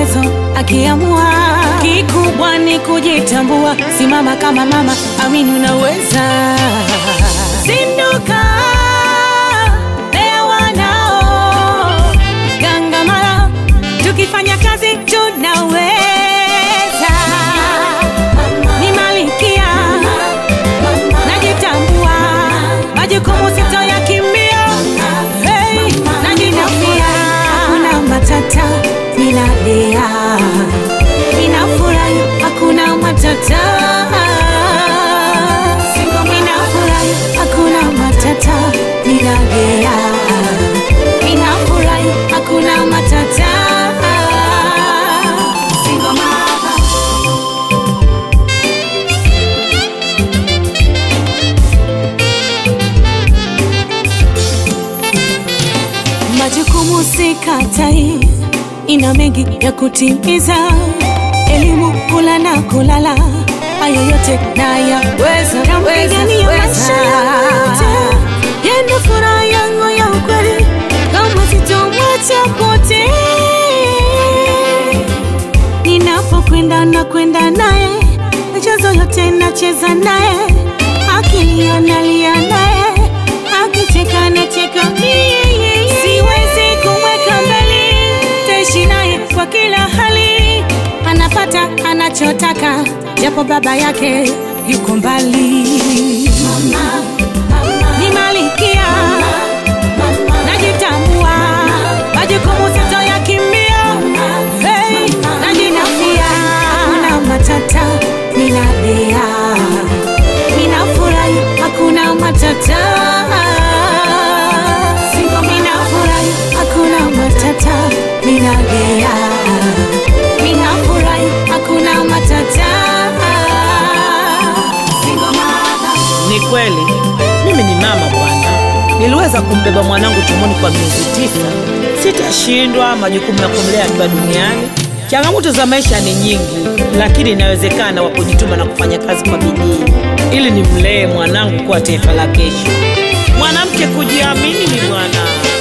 uwezo akiamua. Kikubwa ni kujitambua, simama kama mama, amini unaweza. Zinduka, lea wanao, gangamala, tukifanya kazi tunaweza. Ni malikia, najitambua, majukumu sitoyakimbia. Hey, najinafia, hakuna matata, ninalea, ninafurahi, hakuna matata, ninafurahi, hakuna matata, ninalea, ninafurahi, hakuna matata. Single mama. Majukumu sikatai, ina mengi ya kutimiza. Elimu, kula na kulala, hayo yote nayaweza. Nampigania maisha yote, yeye ndo furaha yangu ya ukweli, kama sitomwacha pote. Ninapokwenda na kwenda naye, michezo yote nacheza naye, akilia nalia naye, akicheka nacheka mie. Siwezi kumweka mbali, taishi naye kwa kila hali, anapata anachotaka, japo baba yake yuko mbali. Ni malikia, najitambua, majukumu sitoyakimbia. Hey, najinafia, hakuna matata, ninalea, ninafurahi, hakuna matata, ninafurahi, hakuna matata, ninalea, ninafurahi, hakuna matata. Single mother. Ni kweli mimi ni mama bwana, niliweza kumbeba mwanangu tumboni kwa miezi tisa. Sitashindwa majukumu ya kumlea akiwa duniani. Changamoto za maisha ni nyingi, lakini inawezekana kwa kujituma na kufanya kazi kwa bidii ili nimlee mwanangu kuwa taifa la kesho. Mwanamke kujiamini ni bwana.